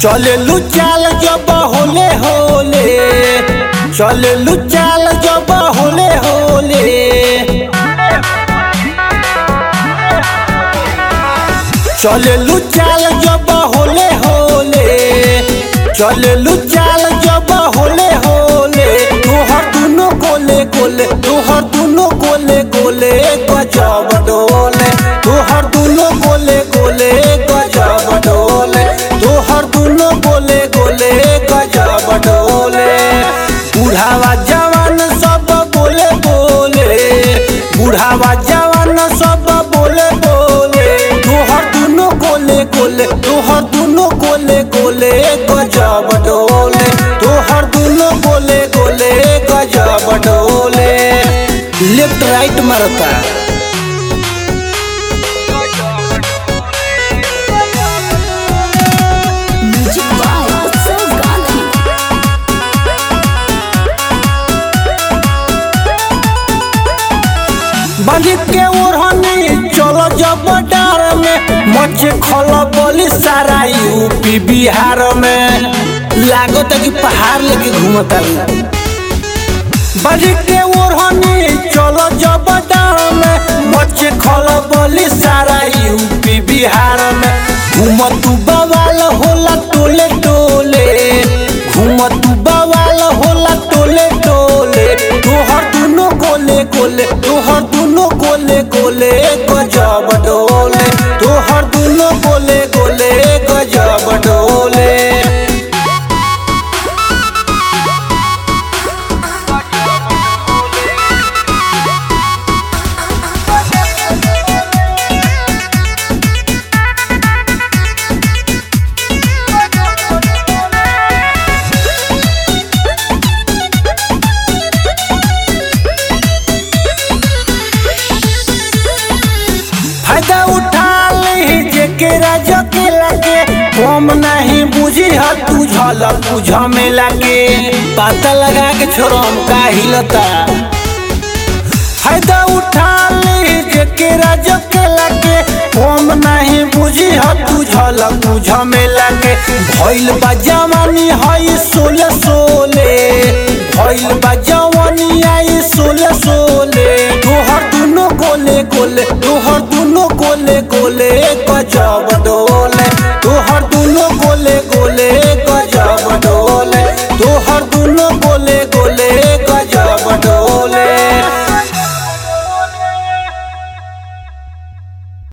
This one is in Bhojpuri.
चले लू चाल जब होले होले चले लू चाल जब होले होले चले लू चाल जब होले होले चले लू चाल जब होले होले तोहर दुनो गोले गोले तोहर दुनो गोले गोले गजब डोले तोहर दुनो गोले गोले गजब डोले तोहर दुनो गोले गोले गजब डोले बुढ़ावा जवान सब बोले बोले बुढ़ावा जवान सब बोले बोले तोहर दुनो गोले गोले तोहर दुनो गोले गोले गजब डोले तोहर दुनो गोले गोले गजब डोले लेफ्ट राइट मारता म्यूजिक बाय उत्सव गांधी बांधित के ओढ़नी चलो जब डार में मचे खल बोली सारा यूपी बिहार में लागत कि पहाड़ लेके घूमता बांधित के ओढ़नी चलो जब डार में मचे खल बोली सारा यूपी बिहार में घूम तू बवाल होला टोले टोले घूम तू बवाल होला टोले टोले तोहर दुनो गोले गोले तोहर दुनो गोले गोले गजब डोले तोहर दुनो गोले गोले गजब डोले फायदा उठा ली जेकेरा जके लगे कम नहीं बुझी ह तू झलक बुझ में लगे पता लगा के छोरम का हिलता फायदा उठा ली जेकेरा जके लगे कम नहीं बुझी ह तू झलक बुझ में लगे भइल बा जवानी हई सोले सोले भइल बा जवानी आई सोले सोले तोहर दुनो गोले गोले तोहर दुनो गोले गोले गजब डोले